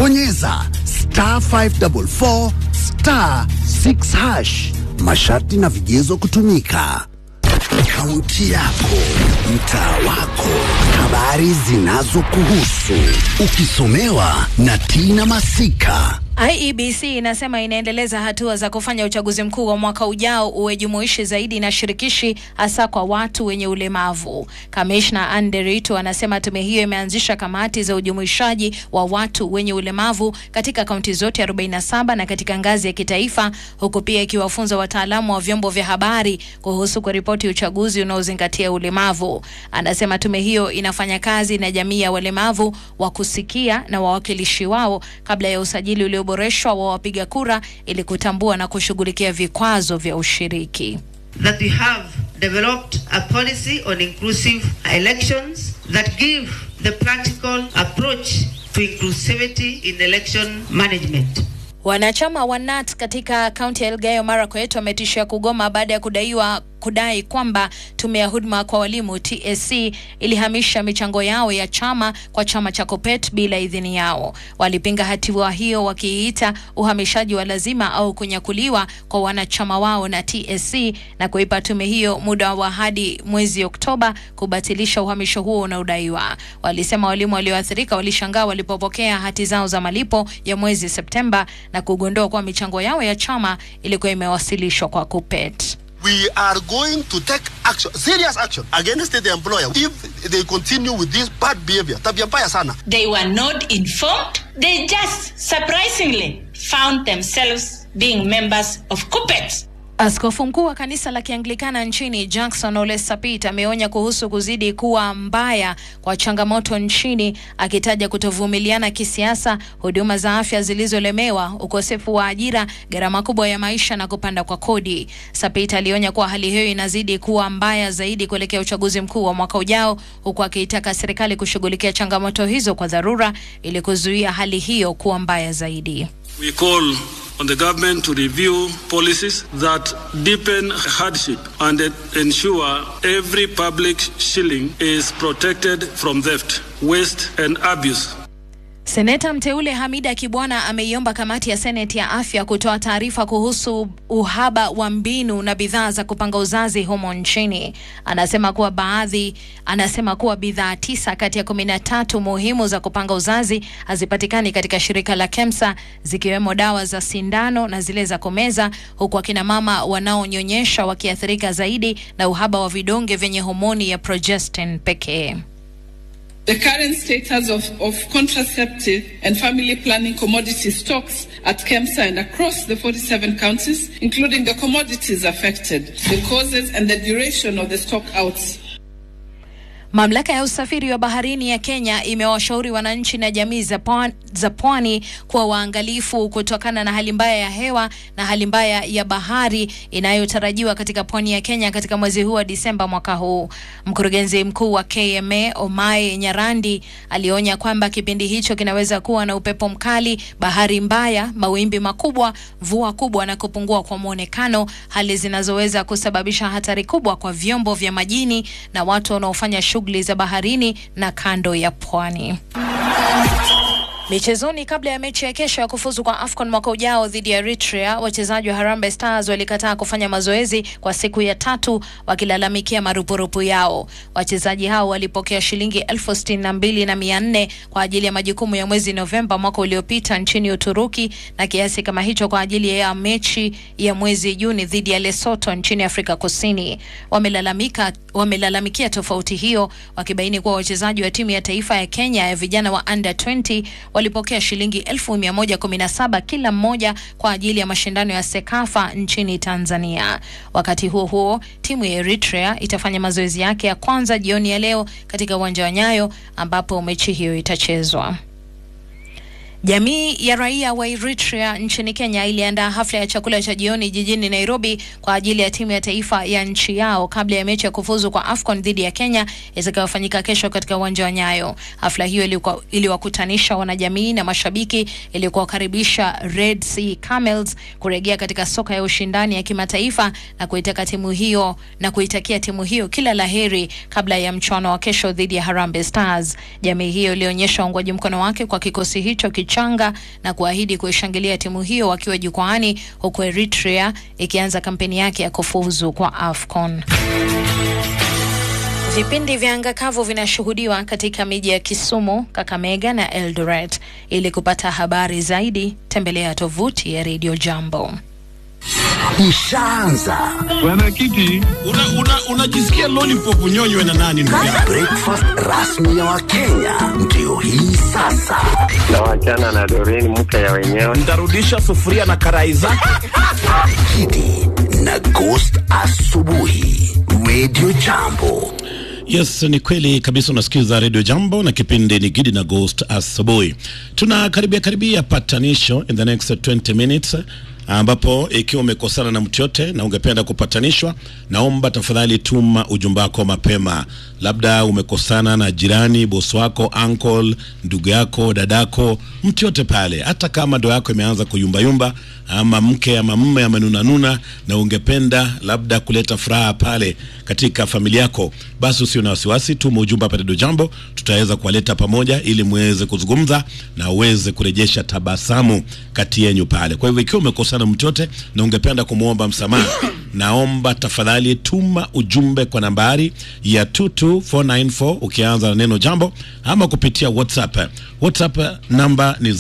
bonyeza star 544 star 6 hash. Masharti na vigezo kutumika. Kaunti yako, mtaa wako, habari zinazokuhusu, ukisomewa na Tina Masika. IEBC inasema inaendeleza hatua za kufanya uchaguzi mkuu wa mwaka ujao uwe jumuishi zaidi na shirikishi hasa kwa watu wenye ulemavu. Kamishna Anderito anasema tume hiyo imeanzisha kamati za ujumuishaji wa watu wenye ulemavu katika kaunti zote 47 na katika ngazi ya kitaifa, huku pia ikiwafunza wataalamu wa vyombo vya habari kuhusu kuripoti uchaguzi unaozingatia ulemavu. Anasema tume hiyo inafanya kazi na jamii ya walemavu wa kusikia na wawakilishi wao kabla ya usajili ulio boreshwa wa wapiga kura ili kutambua na kushughulikia vikwazo vya ushiriki. that we have developed a policy on inclusive elections that give the practical approach to inclusivity in election management. Wanachama wa NAT katika kaunti ya Elgeyo Marakwet wametishia kugoma baada ya kudaiwa kudai kwamba tume ya huduma kwa walimu TSC ilihamisha michango yao ya chama kwa chama cha Kopet bila idhini yao. Walipinga hatua hiyo wakiita uhamishaji wa lazima au kunyakuliwa kwa wanachama wao na TSC na kuipa tume hiyo muda wa hadi mwezi Oktoba kubatilisha uhamisho huo unaodaiwa. Walisema walimu walioathirika walishangaa walipopokea hati zao za malipo ya mwezi Septemba na kugundua kuwa michango yao ya chama ilikuwa imewasilishwa kwa Kupet. we are going to take action, serious action against the employer if they continue with this bad behavior. Tabia mbaya sana. They were not informed. They just surprisingly found themselves being members of Kupet. Askofu mkuu wa kanisa la Kianglikana nchini Jackson Ole Sapit ameonya kuhusu kuzidi kuwa mbaya kwa changamoto nchini, akitaja kutovumiliana kisiasa, huduma za afya zilizolemewa, ukosefu wa ajira, gharama kubwa ya maisha na kupanda kwa kodi. Sapit alionya kuwa hali hiyo inazidi kuwa mbaya zaidi kuelekea uchaguzi mkuu wa mwaka ujao, huku akiitaka serikali kushughulikia changamoto hizo kwa dharura ili kuzuia hali hiyo kuwa mbaya zaidi. We call on the government to review policies that deepen hardship and ensure every public shilling is protected from theft, waste, and abuse. Seneta mteule Hamida Kibwana ameiomba kamati ya seneti ya afya kutoa taarifa kuhusu uhaba wa mbinu na bidhaa za kupanga uzazi humo nchini. Anasema kuwa baadhi, anasema kuwa bidhaa tisa kati ya kumi na tatu muhimu za kupanga uzazi hazipatikani katika shirika la KEMSA, zikiwemo dawa za sindano na zile za kumeza, huku akina mama wanaonyonyesha wakiathirika zaidi na uhaba wa vidonge vyenye homoni ya progestin pekee. The current status of, of contraceptive and family planning commodity stocks at KEMSA and across the 47 counties, including the commodities affected, the causes and the duration of the stock outs. Mamlaka ya usafiri wa baharini ya Kenya imewashauri wananchi na jamii za pwani, za pwani kuwa waangalifu kutokana na hali mbaya ya hewa na hali mbaya ya bahari inayotarajiwa katika pwani ya Kenya katika mwezi huu wa Disemba mwaka huu. Mkurugenzi mkuu wa KMA Omae Nyarandi alionya kwamba kipindi hicho kinaweza kuwa na upepo mkali, bahari mbaya, mawimbi makubwa, mvua kubwa na kupungua kwa mwonekano, hali zinazoweza kusababisha hatari kubwa kwa vyombo vya majini na watu wanaofanya shughuli za baharini na kando ya pwani. Michezoni, kabla ya mechi ya kesho ya kufuzu kwa AFCON mwaka ujao dhidi ya Eritrea, wachezaji wa Harambee Stars walikataa kufanya mazoezi kwa siku ya tatu wakilalamikia marupurupu yao. Wachezaji hao walipokea shilingi elfu sitini na mbili na mia nne kwa ajili ya majukumu ya mwezi Novemba mwaka uliopita nchini Uturuki na kiasi kama hicho kwa ajili ya mechi ya mwezi Juni dhidi ya Lesotho nchini Afrika Kusini. Wamelalamika wamelalamikia tofauti hiyo wakibaini kuwa wachezaji wa timu ya taifa ya Kenya ya vijana wa under 20 walipokea shilingi elfu mia moja kumi na saba kila mmoja kwa ajili ya mashindano ya Sekafa nchini Tanzania. Wakati huo huo, timu ya Eritrea itafanya mazoezi yake ya kwanza jioni ya leo katika uwanja wa Nyayo ambapo mechi hiyo itachezwa. Jamii ya raia wa Eritrea nchini Kenya iliandaa hafla ya chakula cha jioni jijini Nairobi kwa ajili ya timu ya taifa ya nchi yao kabla ya mechi ya kufuzu kwa AFCON dhidi ya Kenya itakayofanyika kesho katika uwanja wa Nyayo. Hafla hiyo ilikuwa- iliwakutanisha wanajamii na mashabiki ili kuwakaribisha Red Sea Camels kurejea katika soka ya ushindani ya kimataifa na kuitaka timu hiyo na kuitakia timu hiyo kila laheri kabla ya mchuano wa kesho dhidi ya Harambee Stars. Jamii hiyo ilionyesha uungwaji mkono wake kwa kikosi hicho kichanga mchanga na kuahidi kuishangilia timu hiyo wakiwa jukwaani, huku Eritrea ikianza kampeni yake ya kufuzu kwa AFCON. Vipindi vya anga kavu vinashuhudiwa katika miji ya Kisumu, Kakamega na Eldoret. Ili kupata habari zaidi, tembelea tovuti ya Radio Jambo. Ishaanza Bwana Kiti, unajisikia una, una lollipop unyonywe na nani ndugu yangu? breakfast rasmi ya Wakenya ndio hii sasa. na wachana na Doreen mke ya wenyewe. Ntarudisha sufuria na karai zake. Kidi na Ghost asubuhi, Radio Jambo. Yes, ni kweli kabisa. Unasikiza redio Jambo na kipindi ni Gidi na Ghost asubuhi. Tuna karibia karibia patanisho in the next 20 minutes ambapo ikiwa umekosana na mtu yote na ungependa kupatanishwa, naomba tafadhali tuma ujumbe wako mapema. Labda umekosana na jirani, bosi wako, uncle, ndugu yako, dadako, mtu yote pale, hata kama ndoa yako imeanza kuyumbayumba ama mke ama mume amenunanuna, na ungependa labda kuleta furaha pale katika familia yako, basi usio na wasiwasi, tuma ujumbe hapa Redio Jambo, tutaweza kuwaleta pamoja ili muweze kuzungumza na uweze kurejesha tabasamu kati yenyu pale. Kwa hivyo ikiwa umekosana mtu yote na ungependa kumwomba msamaha, naomba tafadhali tuma ujumbe kwa nambari ya 22494 ukianza na neno jambo ama kupitia WhatsApp. WhatsApp namba ni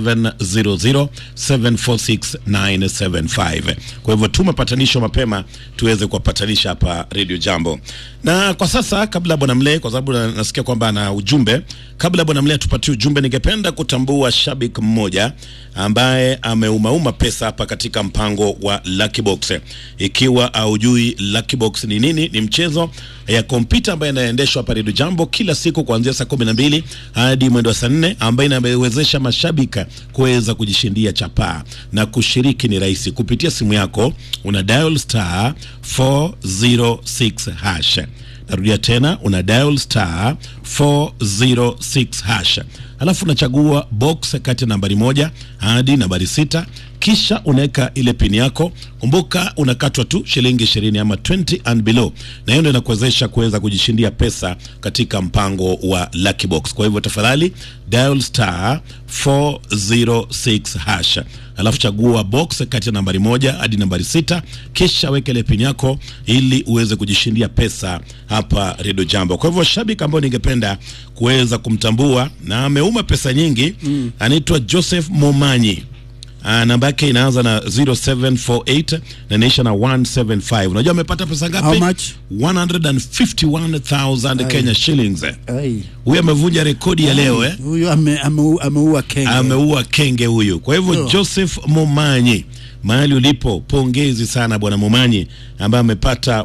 0700746975. Kwa hivyo tuma patanisho mapema tuweze kuwapatanisha hapa Radio Jambo. Na kwa sasa kabla bwana Mle, kwa sababu na- nasikia kwamba ana ujumbe, kabla bwana Mle atupatie ujumbe, ningependa kutambua shabik mmoja ambaye ameumauma pesa hapa katika mpango wa Lucky Box. Ikiwa aujui Lucky Box ni nini, ni mchezo ya kompyuta ambayo inaendeshwa hapa Radio Jambo kila siku kuanzia saa kumi na mbili hadi mwendo wa saa nne ambayo inawezesha mashabika kuweza kujishindia chapaa na kushiriki ni rahisi kupitia simu yako, una dial star 406 hash. Narudia tena, una dial star 406 hash, alafu unachagua box kati ya nambari moja hadi nambari sita kisha unaweka ile pini yako. Kumbuka unakatwa tu shilingi ishirini ama 20 and below, na hiyo ndio inakuwezesha kuweza kujishindia pesa katika mpango wa Lucky Box. Kwa hivyo tafadhali dial star 406 hash, alafu chagua box kati ya nambari moja hadi nambari sita, kisha weka ile pini yako ili uweze kujishindia pesa hapa Redio Jambo. Kwa hivyo shabiki ambao ningependa kuweza kumtambua na ameuma pesa nyingi mm, anaitwa Joseph Momanyi. Uh, namba yake inaanza na 0748 na inaisha na 175. Unajua amepata pesa ngapi? How much? 151,000 Kenya shillings. Ai. Huyu amevunja rekodi ya leo eh? Huyu ame- ameu- ameua kenge. Ameua kenge huyu. Kwa hivyo Ndio. Joseph Momanyi, mahali ulipo, pongezi sana bwana Momanyi ambaye amepata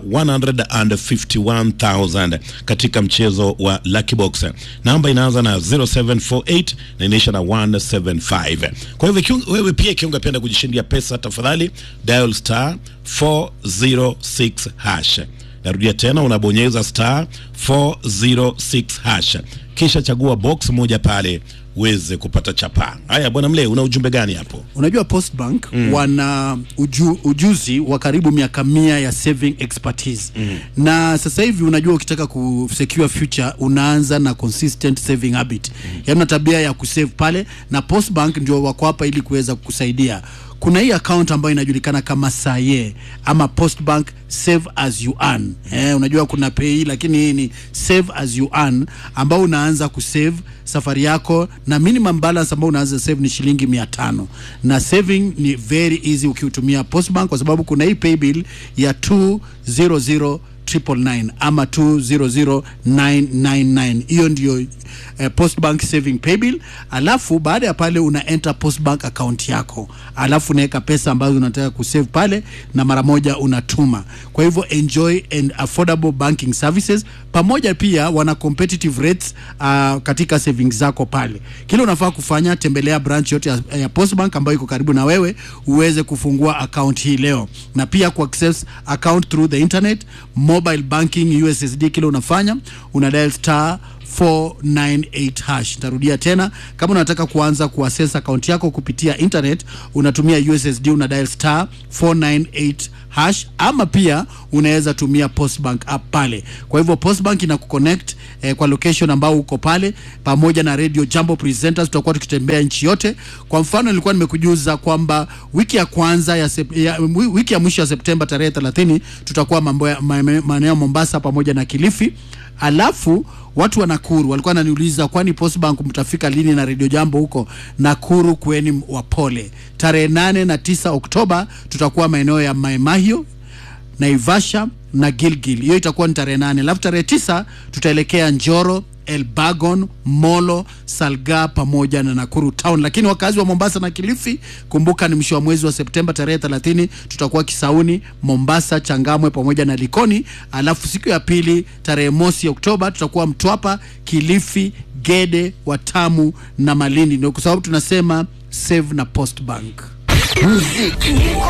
151,000 katika mchezo wa Lucky Box. Namba inaanza na 0748 na inaisha na 175. Kwa hivyo kiung- wewe pia ikiwa ungependa kujishindia pesa, tafadhali dial star 406 hash. Narudia tena, unabonyeza star 406 hash, kisha chagua box moja pale uweze kupata chapa. Haya bwana Mle, una ujumbe gani hapo? Unajua Postbank wana uju, ujuzi wa karibu miaka mia ya saving expertise na sasa hivi unajua ukitaka ku secure future unaanza na consistent saving habit mm. yaani una tabia ya kusave pale na Postbank ndio wako hapa ili kuweza kukusaidia kuna hii account ambayo inajulikana kama Saye ama Postbank save as you earn. Eh, unajua kuna pay lakini hii ni save as you earn ambao unaanza kusave safari yako na minimum balance ambao unaanza save ni shilingi mia tano na saving ni very easy ukiutumia Postbank kwa sababu kuna hii pay bill ya 200 triple nine ama 200999 hiyo ndio eh, postbank saving paybill alafu baada ya pale una enter postbank account yako alafu unaweka pesa ambazo unataka kusave pale na mara moja unatuma kwa hivyo enjoy and affordable banking services pamoja pia wana competitive rates uh, katika savings zako pale kile unafaa kufanya tembelea branch yote ya, ya postbank ambayo iko karibu na wewe uweze kufungua account hii leo na pia ku access account through the internet mobile banking ussd kile unafanya una dial star 498 hash. Nitarudia tena, kama unataka kuanza kuaccess account yako kupitia internet, unatumia USSD, una dial star 498 hash, ama pia unaweza tumia Postbank app pale. Kwa hivyo Postbank ina kuconnect eh, kwa location ambao uko pale, pamoja na Radio Jambo presenters, tutakuwa tukitembea nchi yote. Kwa mfano, nilikuwa nimekujuza kwamba wiki ya kwanza ya, sep, ya wiki ya mwisho ya Septemba tarehe 30 tutakuwa mambo ya ma- ma- maeneo ya Mombasa pamoja na Kilifi alafu watu wa Nakuru walikuwa wananiuliza kwani Postbank mtafika lini na Radio Jambo huko Nakuru? Kweni wapole, tarehe nane na tisa Oktoba tutakuwa maeneo ya Maimahio, Naivasha na Gilgil. Hiyo itakuwa ni tarehe nane, alafu tarehe tisa tutaelekea Njoro Elbagon, Molo, Salga pamoja na Nakuru Town. Lakini wakazi wa Mombasa na Kilifi, kumbuka ni mwisho wa mwezi wa Septemba tarehe 30 tutakuwa Kisauni, Mombasa, Changamwe pamoja na Likoni. Alafu siku ya pili tarehe mosi Oktoba tutakuwa Mtwapa, Kilifi, Gede, Watamu na Malindi. Ndio kwa sababu tunasema save na Post Bank. Muziki